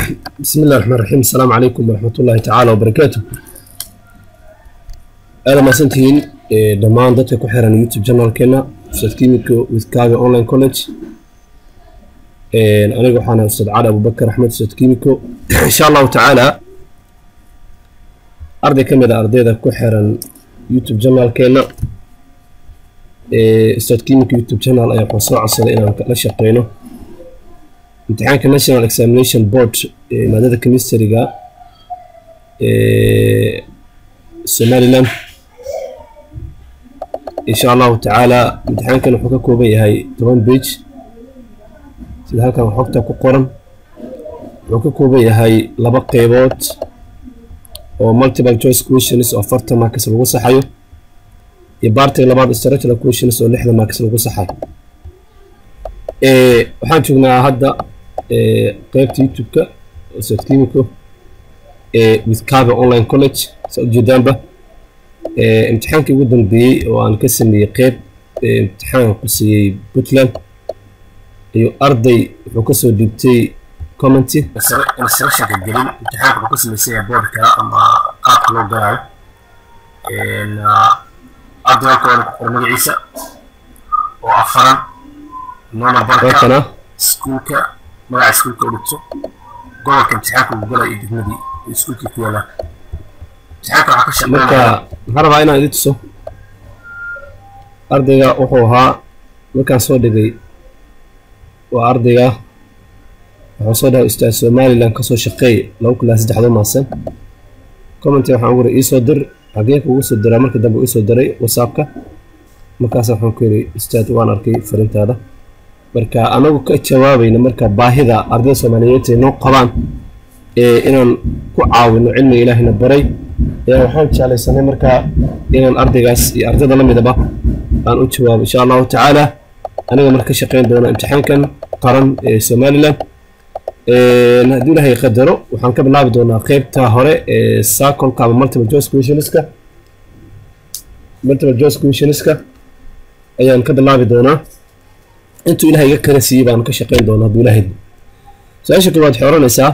بسم الله الرحمن الرحيم السلام عليكم ورحمة الله تعالى وبركاته أهلا ما سنتين دمان dadka ku xiran YouTube channelkeena Ustad Kimiko with Kaaga Online College aniga waxaan ahay Ustad Cali Abubakar Axmed Ustad Kimiko insha allahu tacaala arday ka mid a ardayda ku xiran YouTube channelkeena Ustad Kimiko YouTube channel ayaa waxaan soo codsaday inaan la shaqeyno imtixaanka national examination board ee maadada chemistryga ee somaliland insha allahu tacaala imtixaankan wuxuu ka kooban yahay toban page sida halkan xogta ku qoran wuxuu ka kooban yahay laba qeybood oo multiple choice questions oo afartan marks lagu saxayo iyo baartiga labaad structural questions oo lixdan marks lagu saxayo waxaan joognaa hadda qeybta youtube-ka ustad kimiko with Kaaga online college saa ujeedaanba imtixaankii ugu dambeeyey oo aan ka sameeyey qeyb imtixaan quseeyey puntland ayuu arday wuxuu kasoo dhiibtay commenty instructionka gelin imtixaanka wuxuu ka sameysaya boardka ama qaabka loo galaayo arday halka waana ku qor magaciisa oo afaran noona barka iskuulka magaca iskuulka u dhigto gobolka imtixaanka uu galay iyo degmadii iskuulkii ku yaalaan imtixaanka waxaa ka shaqeynaya marka waxaan rabaa inaan idin tuso ardayga wuxuu ahaa markaan soo dhigay waa ardayga wuxuu soo dhahay ustaad somaliland kasoo shaqeey laba kulaa saddexdo maasan commenty waxaan ugu iri iisoo dir xagee kugu soo diraa markii dambe iisoo diray whatsappka markaas waxaan ku yidhi ustaad waan arkay farintaada marka anagu ka jawaabayna marka baahida ardayda soomaaliyeed ay noo qabaan inaan ku caawino cilmiga ilaahina baray ayaa waxaan jeclaysanay marka inaan ardaygaas iyo ardayda la midaba aan u jawaabo insha allahu tacaala aniga marka ka shaqeyn doona imtixaankan qaran ee somaliland haddii ilaahay qadaro waxaan ka bilaabi doonaa qeybta hore ee sacolka ama multiple choice questionska multiple choice questionska ayaan ka bilaabi doonaa intuu ilahay iga kala siiyey baan ka shaqeyn doona hadduu ilahay su-aasha koowaad waxay oranaysaa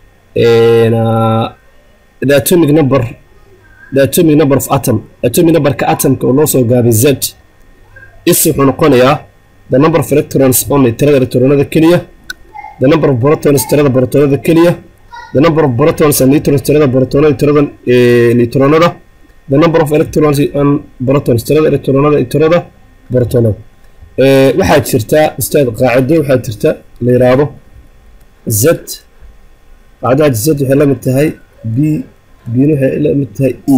the atomic number the atomic number of atom atomic numberka atomka oo loo soo gaabay z is wuxuu noqonayaa the number of electrons only tirada electronada keliya the number of protons tirada protonada keliya the number of protons and neutrons tirada protonada tirada neutronada the number of electrons and protons tirada electronada iyo tirada protonada waxaa jirta ustaad qaacido waxaa jirta la yiraahdo z qaacidaha z waxay la mid tahay b bna waxay la mid tahay e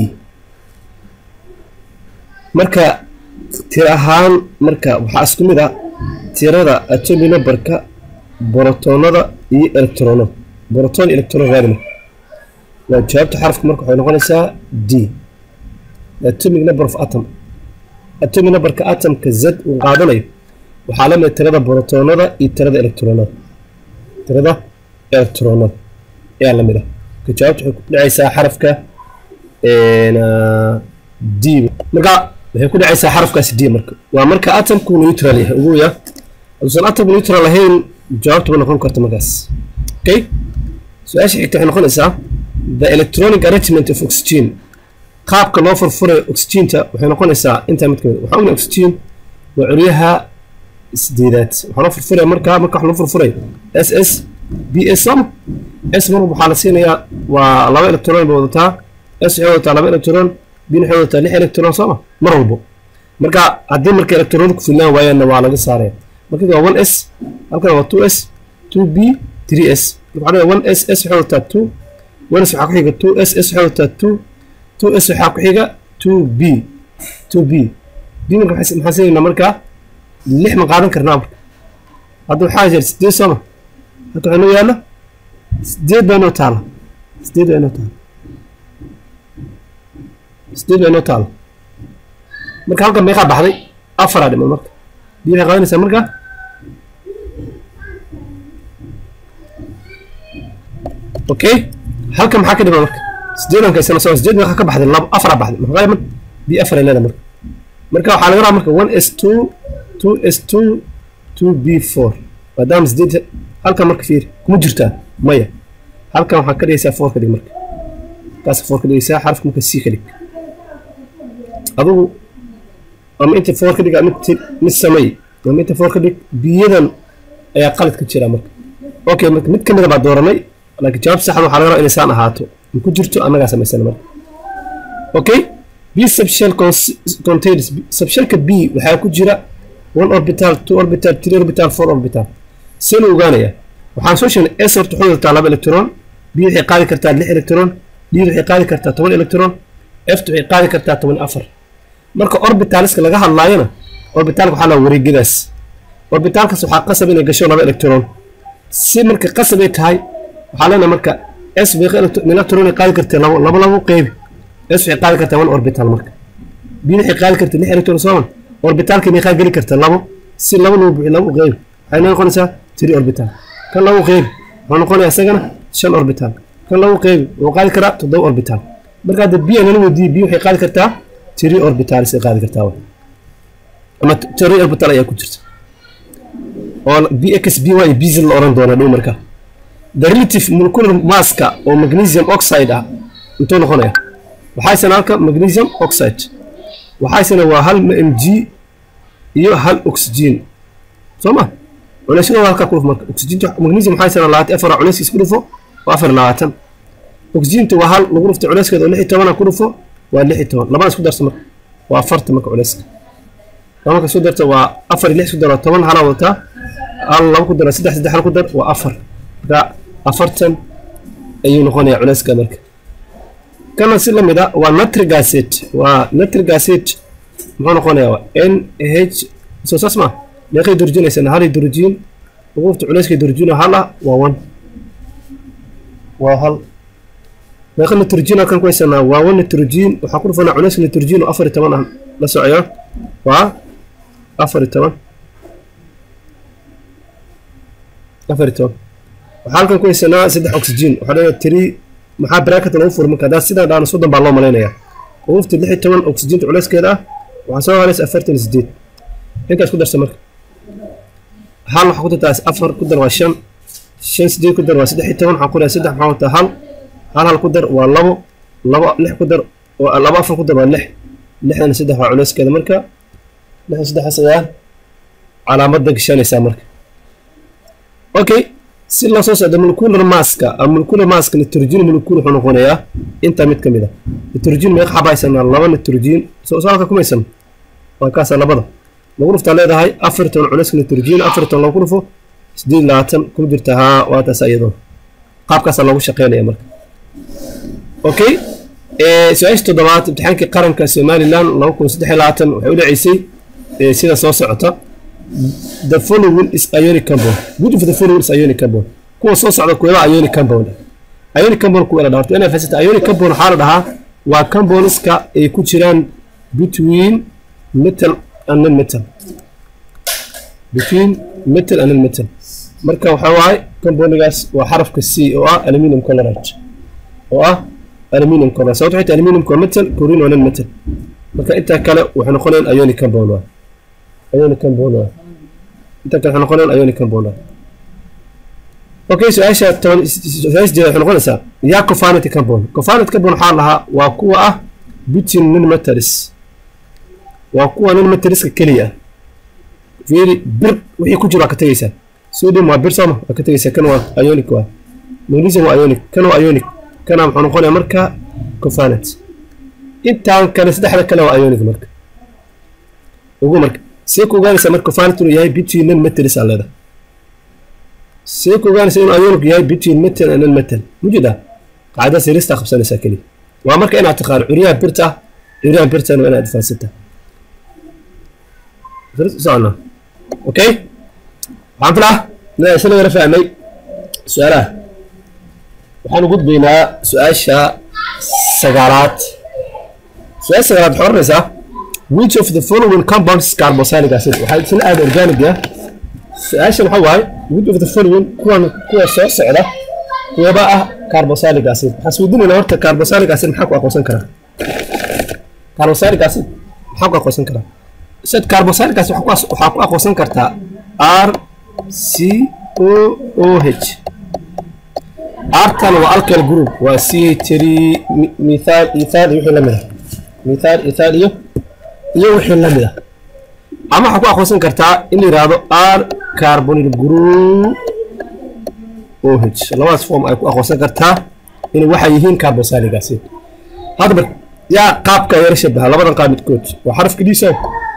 marka tir ahaan marka waxaa isku mid ah tirada atomic numberka borotonada iyo electronada boroton iyo electron raadina waa jawaabta xarafka marka waxay noqonaysaa d atomic number of atom atomic numberka atomka z uu qaadanayo waxaa la mid tirada borotonada iyo tirada electronada tirada electronada ayaa la mid ah ka jawaabta waxay ku dhacaysaa xarafka d marka waxay ku dhacaysaa xarafkaasi d marka waa marka atomku neutral yahay ugu ya haduusan atom neutral ahayn jawaabtu ma noqon karta markaas okay su-aasha xigta waxay noqonaysaa the electronic arrangement of oxygen qaabka loo furfuray oxygenta waxay noqonaysaa intaa mid kamid waxaa ogna oxygen waa curyaha sideedaad waxaa loo furfuray marka marka wax loo furfuray s s b s sama s mar waxaa la siinayaa waa laba electron bay wadataa s waxay wadataa laba electron b waxay wadataa lix electron sooma mar walbo marka haddii marka electron ku filnaan waayaanna waa laga saaraya marka waa one s halkan waa two s two b three s marka waxaa one s s waxay wadataa two one s waxaa ku xiga two s s waxay wadataa two two s waxaa ku xiga two b two b b marka maxaan siinaynaa marka lix ma qaadan karnaa marka hadda waxaa jira sideed sooma halka waxaa noo yaala sideed baa inoo taala sideed baa inoo taala sideed baa inoo taala marka halkan meeqaa baxday afaraa dhiman marka b waxay qaadanaysaa marka okay halkan maxaa ka dhiman marka sideedan kaysana soo sideed meeqa ka baxday labo afaraa baxday maxaa dhiman b afar ay leedahay marka marka waxaa laga rabaa marka one s two two s two two b four maadaama sideed halkan marka fiiri kuma jirtaa maya halkan waxaa ka dhigaysaa four ka dhig marka kaas four ka dhigaysaa xarafka marka c ka dhig adigu ama inta four ka dhig ama mid samey ama inta four ka dhig biyadan ayaa qalad ka jira marka okay marka mid kamida baa dooranay laakiin jawaab saxda waxaa laga rabaa inay saan ahaato ma ku jirto annagaa samaysana marka okay b subshell contains subshellka b waxaa ku jira one orbital two orbital three orbital four orbital see la ogaanaya waxaan soo sheegnay s horta waxay wadataa laba electron b waxay qaadi kartaa lix electron d waxay qaadi kartaa toban electron f waxay qaadi kartaa toban afar marka orbitaliska laga hadlaayona orbitalka waxaa la wareegyadaas orbitalkaas waxaa qasab inay gasho laba electron si marka qasab ay tahay waxaa leenahay marka s electron ay qaadi kartaa labo labo labo qeybi s waxay qaadi kartaa one orbital marka b waxay qaadi kartaa lix electron sooman orbitalka meeqaa geli karta labo si labo loo buuxiyo labo qeybi waxay noo noqonaysaa three orbital kan labo qeybi wuxuu noqonayaa isagana shan orbital kan labo qeybi wuxuu qaadi karaa toddoba orbital marka hadda b nala weydiiyey b waxay qaadi kartaa three orbitalis ay qaadi kartaa ama three orbital ayaa ku jirta oo bx by iyo bz la oran doona dhow marka the relative molecular masska oo magnesium oxide ah intuu noqonaya waxaysana halka magnesium oxide waxaysana waa hal mg iyo hal oxygen soo ma culeysyada waa halkaa ku dhufo marka oxygenta magnesium waxaysana labaatan afar culeyskiis ku dhufo waa afar labaatan oxygenta waa hal lagu dhuftay culeyskeeda oo lix iyo tobana ku dhufo waa lix iyo toban labada isku darta marka waa afarta marka culeyska laba marka isku darta waa afar iyo lix isku daro toban halaa wadataa hal laba ku daro saddex saddex hal ku dar waa afar marka afartan ayuu noqonayaa culeyska marka kana si lamid a waa nitric acid waa nitric acid muxuu noqonayaa waa n h soo saas ma meeqay durjinaysana hal durjiin ugu dhufta culeyska durjiin hal ah waa one waa hal meeqa nitrogen halkan ku haysanaa waa one nitrogen waxaa ku dhufanaa culeyska nitrogen oo afar iyo toban ah la socoyo waa afar iyo toban afar iyo toban waxaa halkan ku haysanaa saddex oxygen waxaa leeyahay three maxaa bracket lagu furo marka haddaa sidaa dhaano soddon baa loo malaynayaa ugu dhufta lix iyo toban oxygenta culeyskeeda ah waxaa soo haraysa afartan iyo sideed intaas ku darsa marka hal waxaa ku dartaa afar ku dar waa shan shan sideed ku dar waa saddex iyo toban waxaa ku dar saddex maxaa wataa hal hal hal ku dar waa labo labo lix ku dar labo afar ku dar waa lix lixdan saddex waa culeyskeeda marka lixdan saddexaas ayaa calaamadda gashanaysaa marka okay si loo soo socdo molecular maska ama molecular maska nitrogen molecule wuxuu noqonayaa intaa mid ka mid a nitrogen meeqa xaba haysanaa laba nitrogen soo soo halka kumaysan waa kaasa labada lagu dhuftaa leedahay afar toban culeyska nitrogen afar toban lagu dhufo sideed labaatan ku jirta haa waa taas iyadoo qaabkaasaa loogu shaqeynaya marka okay su-aasha toddobaad imtixaankii qaranka somaliland laba kun saddex iyo labaatan waxay u dhaceysay sida soo socota the following is ionic compound which of the following is ionic compound kuwa soo socda kuwa ionic compound ionic compound kuwa la dhaarto inay fasita ionic compound waxaa la dhahaa waa compoundska ay ku jiraan between metal and non metal between metal and non metal marka waxaa waaye compoundgaas waa xarafka c oo ah aluminium chloride oo ah aluminium chloride sababta waxay tahay aluminium waa metal chlorine waa non metal marka intaa kale waxay noqonayaan ionic compound waa ionic compound waa inta kale waxay noqonayaan ionic compound waa okay su-aasha toban su-aasha jeeda waxay noqonaysaa yaa covalent compound covalent compound waxaa lahaa waa kuwa ah between non metals waa kuwa non metaliska keliya fiiri bir wixii ku jira waa ka tegaysaa sodium waa bir sooma waa ka tegaysaa kan waa ionic waa magnesium waa ionic kan waa ionic kana muxuu noqonayaa marka covalent intaan kale saddexda kale waa ionic marka ugu marka see ku ogaanaysaa marka covalent inuu yahay between non metals aa leedahay see ku ogaanaysaa inuu ionic yahay between metal and non metal mujida qaacida sirista qabsanaysaa keliya waa marka inaad taqaano curyaha birta curyaha birtana waa inaad fahansantahay socona okay waxaan filaa inaan isla yara fahmay su-aalaha waxaan gudbaynaa su-aasha sagaalaad su-aasha sagaalaad waxay oranaysaa which of the following compounds is carboxylic acid waxaa isla aada organic ah su-aashan waxaa waaye which of the following kuwan kuwa soo socda kuwaba ah carboxylic acid waxaan isweydiinaynaa horta carboxylic acid maxaa ku aqoonsan karaa carboxylic acid maxaa ku aqoonsan karaa sad carboxylic acid waxaa ku aqoonsan kartaa r c o o h artan waa alkyl group waa c three mithaal ethaal iyo wixii la mid ah mithaal ethaal iyo iyo wixii la mid ah ama waxaa ku aqoonsan kartaa in la yidhaahdo r carbonyl group oh labadaas form ay ku aqoonsan kartaa inay waxay yihiin carboxylic acid hadda marka yaa qaabka yara shabaha labadan qaab midkood waa xarafka dhiisa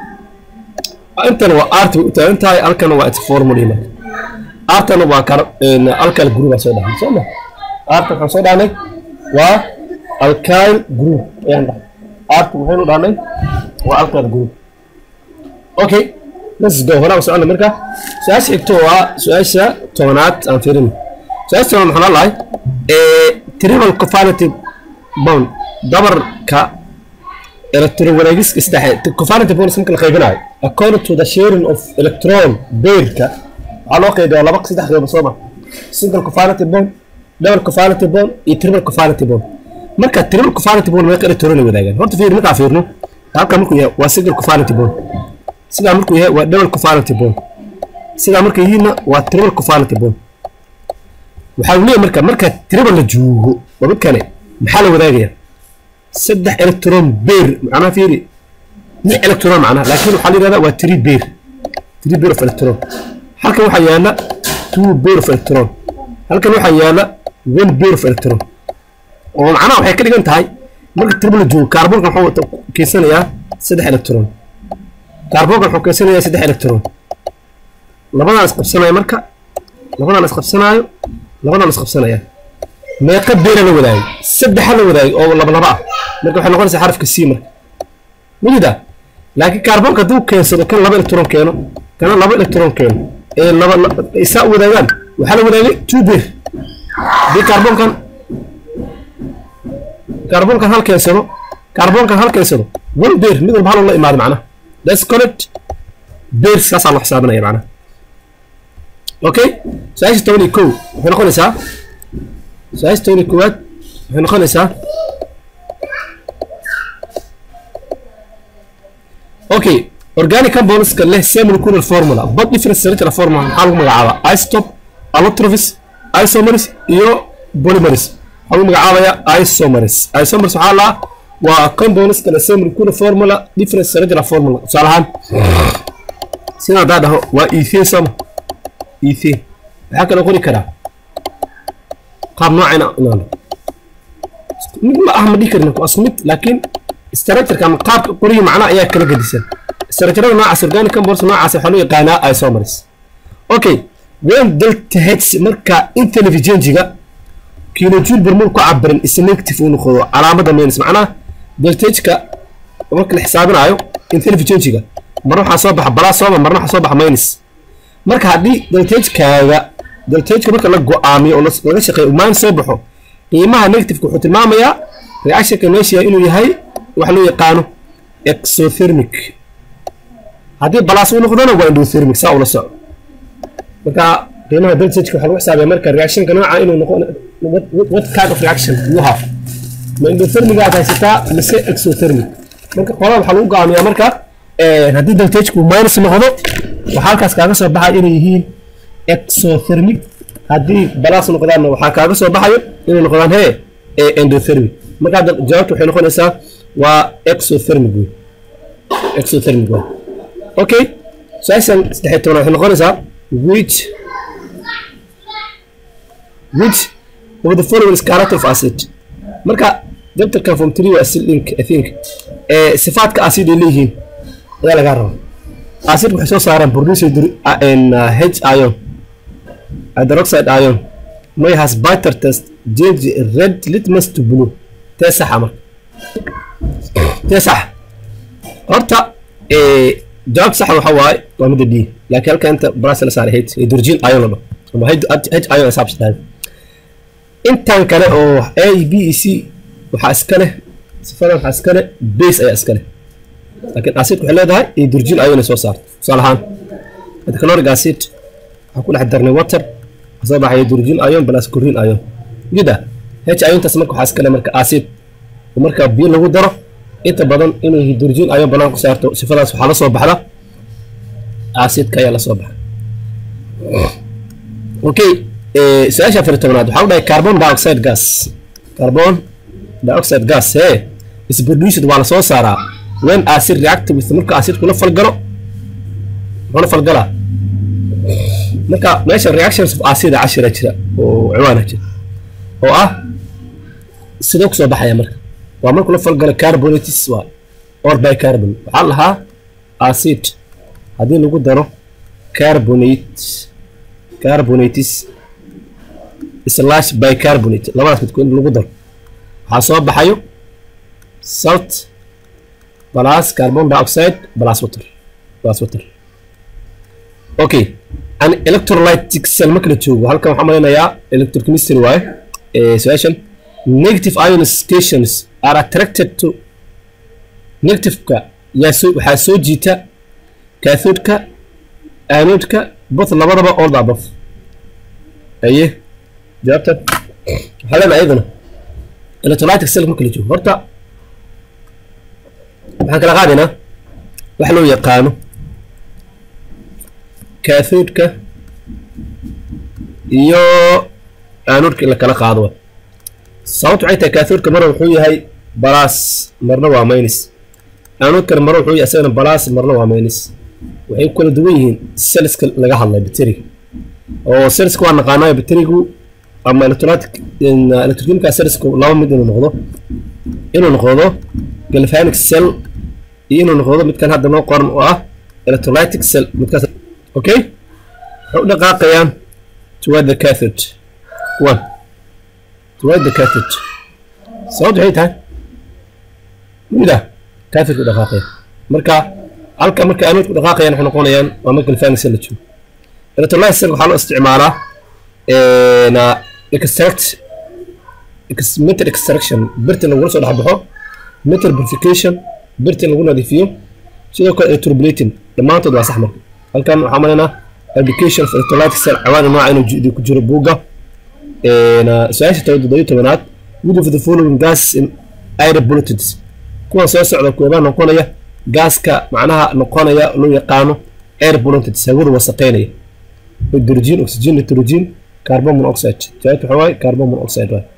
intana waa art bay u taagan tahay alkana waa its formula marka artana waa alkyl group aan soo dhahnay soo ma arta waxaan soo dhahnay waa alkyl group ayaan dhahnay arta waxaynu dhahnay waa alkyl group okay let's go horaa socona marka su-aasha xigto waa su-aasha tobanaad aan fiirin su-aasha tobanaad maxaan lahay triple covalent bond dabarka electrowareegiska saddexe covalent bonds marka la qaybinayo according to the sharing of electron beerka waxaa loo qaybiyaa laba saddex qaybood soo ma single covalent bond double covalent bond iyo triple covalent bond marka triple covalent bond meeqa electron ay wadaagaan horta fiir markaa fiirno halka markuu yahay waa single covalent bond sidaa markuu yahay waa double covalent bond sidaa markay yihiinna waa triple covalent bond waxaa leeyahay marka marka triple la joogo waa midkane maxaa la wadaagayaa saddex electron beer macnaha fiiri lix electron macnaha laakiin waxaa la yidhahdaa waa three beer three beer of electron halkan waxaa yaala two beer of electron halkan waxaa yaala one beer of electron oo macnaha waxay ka dhigan tahay marka triple la joogo kaarboonka wuxuu keensanayaa saddex electron kaarboonka wuxuu keensanayaa saddex electron labadaan isqabsanaya marka labadaan isqabsanaayo labadaan isqabsanaya meeqa beera la wadaagay saddexa la wadaagay oo laba laba ah marka waxay noqonaysaa xarafka c marka mujida laakiin kaarboonka hadduu keensado kan laba electron keeno kana laba electron keeno ee laba isaa u wadaagaan waxaa la wadaagay two beer haddii kaarboonkan kaarboonkan hal keensado kaarboonkan hal keensado one beer mid walba hal la imaado macnaha that's correct beer saasaa loo xisaabinaya macnaha okay su-aasha toban iyo kow waxay noqonaysaa su-aasha toban iyo koowaad waxay noqonaysaa okay organic compoundska leh semilucular formula but different structural formula maxaa lagu magacaabaa istop allotrophis isomers iyo polymers waxaa lagu magacaabayaa isomers isomers waxaa laa waa compoundska leh semilucular formula different structural formula tusaale ahaan sida haddaa dhaho waa ethane sama ethane waxaa kaloo qori karaa qaab noocayna inaano mid ma ah ma dhihi karin waa isku mid laakiin structureka ama qaabka qoriyi macnaha ayaa kala gedisan structurada noocaas organic compounds noocaas waxaa loo yaqaanaa isomers okay when delta h marka intelligenjiga kilojoule per mole ku cabiran is negative uu noqdo calaamada minus macnaha delta h-ka marka la xisaabinayo intelligenjiga marna waxaa soo baxa balaa sooma marna waxaa soo baxa minus marka haddii delta h-kaaga delta h-ka marka la go-aamiyo oo laga shaqeeyo minus soo baxo qiimaha negativeka wuxuu tilmaamayaa reactionka meesha inuu yahay waxa loo yaqaano exothermic haddii balaas uu noqdona waa endothermic saa ula soco marka qiimaha deltageka waxaa lagu xisaabiya marka reactionka nooca inuu noqon what kind of reaction you have ma endothermic aad haysataa mise exothermic marka qolada waxaa lagu go'aamiyaa marka haddii deltagku minus noqdo waxaa halkaas kaaga soo baxaya inay yihiin exothermic haddii balaas noqdaanna waxaa kaaga soo baxayo inay noqdaan hee endothermic marka jawaabta waxay noqonaysaa waa exothermic wey exothermic wey okay su-aashan saddex tobanaad waxay noqonaysaa which which of the following is character of acid marka dabtarkan form three waa acid link i think ee sifaadka acid ay leeyihiin ayaa lagaa rabaa acid waxay soo saaraan producer h ion hydroxide ion may has bitter test change red litmus to blue tee saxa marka tee saxa horta jawaab saxa waxa waaye waa midda d laakiin halka inta brass la saaray h hydrogen ion la dhaho ama h ion saabsadahay intan kale oo a b e c waxaa iska leh sifadan waxaa iska leh base ayaa iska leh laakiin acid waxay leedahay hydrogen ion ay soo saarto tusaale ahaan hydrochloric acid waxaa ku dhex darnay water soo baxay hydrogen ion plus chlorine ion jida h iontaas marka waxaa iska leh marka acid oo marka biyo lagu daro inta badan inuu hydrogen ion banaan ku saarto sifadaas waxaa la soo baxda acidka ayaa la soo baxa okay su-aasha afar tobnaad waxaa u dhahay carbon dioxide gas carbon dioxide gas he is produced waa la soo saaraa when acid react with marka acidku la falgalo muxuu la falgalaa marka meesha reactions of acida cashira jira oo ciwaana jira oo ah sidoo kusoo baxaya marka waa markuu la falgalo carbonates waa or bicarbon waxaa lahaa acid haddii lagu daro carbonate carbonates slash bicarbonate labadaas midkood in lagu daro waxaa soo baxayo salt plus carbon dioxide plus water plus water okay an electrolytic cell marka la joogo halkan waxaan maleynayaa electrochemistry waaye su-aashan negative ion stations are attracted to negativeka yaa soo waxaa soo jiita cathodeka anodeka both labadaba all the above aye jawaabta waxaa leenahay iyaduna electrolytic cell marka la joogo horta waxaan kala qaadaynaa wax loo yaqaano cathodeka iyo anodka in la kala qaado sababta waxay tahay cathodeka marna wuxuu yahay balas marna waa minus anodkana marna wuxuu yahay isagana balas marna waa minus waxay ku kala duwan yihiin selska laga hadlay bateriga oo selska waa naqaanayo baterigu ama electrolytic electrochemical cellsku laba mid inuu noqdo inuu noqdo galvanic cell iyo inuu noqdo midkan hadda noo qoran oo ah electrolytic cell midkaas okay waxay u dhaqaaqayaan toward the cathode one toward the cathode sababta waxay tahay mida cathode u dhaqaaqaya marka halka marka anodku dhaqaaqayaan waxay noqonayaan waa marka galvanic cell la joogo electrolytic cell waxaa loo isticmaalaa na extract metal extraction birta lagula soo dhexbaxo metal purification birta lagu nadiifiyo sidoo kale electroblating dhammaantood waa sax marka halkan waxaa malaynaa application of electrolytic cell cawaani nooca inuu ku jiro buugga su-aasha toddobiyo tobanaad which of the following gas in air pollutants kuwan soo socda kuwabaa noqonaya gaaska macnaha noqonaya loo yaqaano air pollutants hawada wasaqeynaya hydrogen oxygen nitrogen carbon monoxide jawaabta waxaa waaye carbon monoxide waaye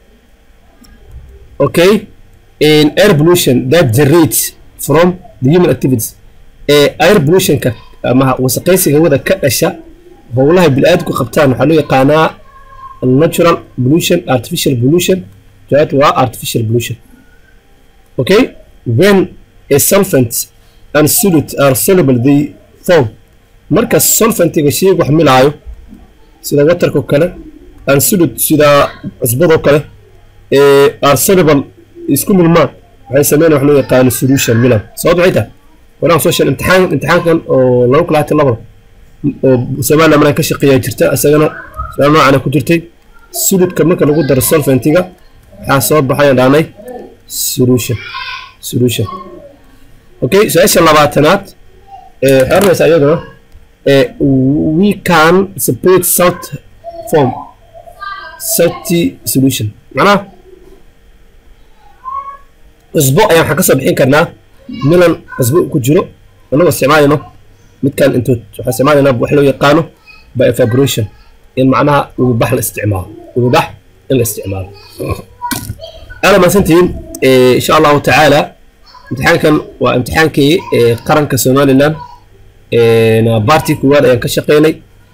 okay in air pollution that generates from the human activities ee air pollutionka ama wasaqaysiga hawada ka dhasha howlaha bili-aadamku qabtaan waxaa loo yaqaanaa natural pollution artificial pollution jawaabta waa artificial pollution okay when a solvent and solute are soluble they form marka solventiga sheyga wax milaayo sida waterko kale and solute sida cusbadoo kale ee are soluble isku milmaan waxay sameynaya wax loo yaqaano solution milan sababta waxay tahay waraan soo sheegay imtixaan imtixaankan oo laba kulaati labada oo somaliland maraan ka shaqeeyaa jirta isagana su-aal noocana ku jirtay solidka marka lagu daro solventiga waxaa soo baxayan dhaanay solution solution okay su-aasha labaatanaad ee waxay oranaysaa iyaduna we can separate salt form salty solution macnaha cusbo ayaan waxaan ka soo bixin karnaa milan cusbo ku jiro annagoo isticmaalayno midkan intood waxaan isticmaalaynaa wax loo yaqaano by evaporation in macnaha ubibax la isticmaalo ubibax in la isticmaalo aada mahadsantihiin insha allahu tacaala imtixaankan waa imtixaankii qaranka somaliland baartii kuwaad ayaan ka shaqeynay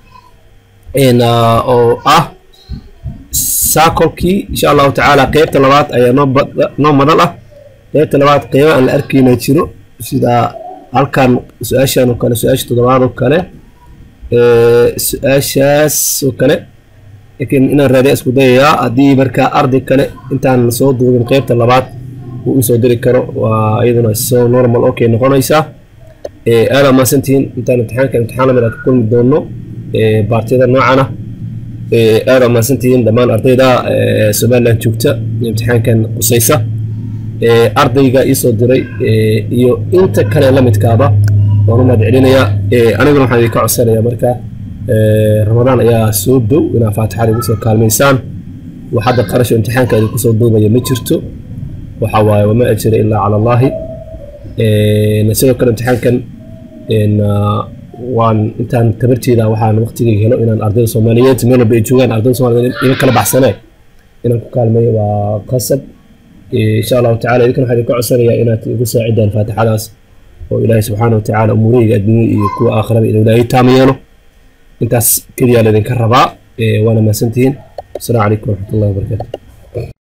oo ah saakolkii insha allahu tacaala qeybta labaad ayaa noo noo madal ah qeybta labaad qeybo aan la arkayna jiro sida halkan su-aashan oo kale su-aasha toddobaad oo kale su-aashaas oo kale laakiin inaan raadiya isku dayayaa haddii markaa arday kale intaan soo duubin qeybta labaad uu isoo diri karo waa iyaduna so normal okay noqonaysaa aada maasantihiin intaan imtixaanka imtixaan lamid ka kulmi doono baartiyada noocan ah aada maasantihiin dhammaan ardayda somaliland joogta imtixaankan qusaysa ardayga iisoo diray iyo inta kale lamidkaaba waan u mahad celinayaa aniguna waxaan idinka codsanayaa marka ramadaan ayaa soo dow inaa faatixada igu soo kaalmaysaan wax hadda qarasho imtixaanka idinku soo duubaya ma jirto waxa waaye wama ajira ilaa cala allahi sidoo kale imtixaankan waan intaan tabarteeda waxaan waqtigayga helo inaan ardayda soomaaliyeed meel walba ay joogaan ardayda soomaaliyeed iga kala baxsanee inaan ku kaalmeeyo waa qasab insha allahu tacala idinkan waxaan idinka codsanayaa inaad igu saacidaan faatixadaas oo ilaahay subxaana watacaala umuurahayga adduunya iyo kuwa aakhiraba inuu ilaahay taama yeelo intaas keliyaa laydinka rabaa waana mahadsantihiin asalaamu calaykum waraxmatullahi wabarakaatu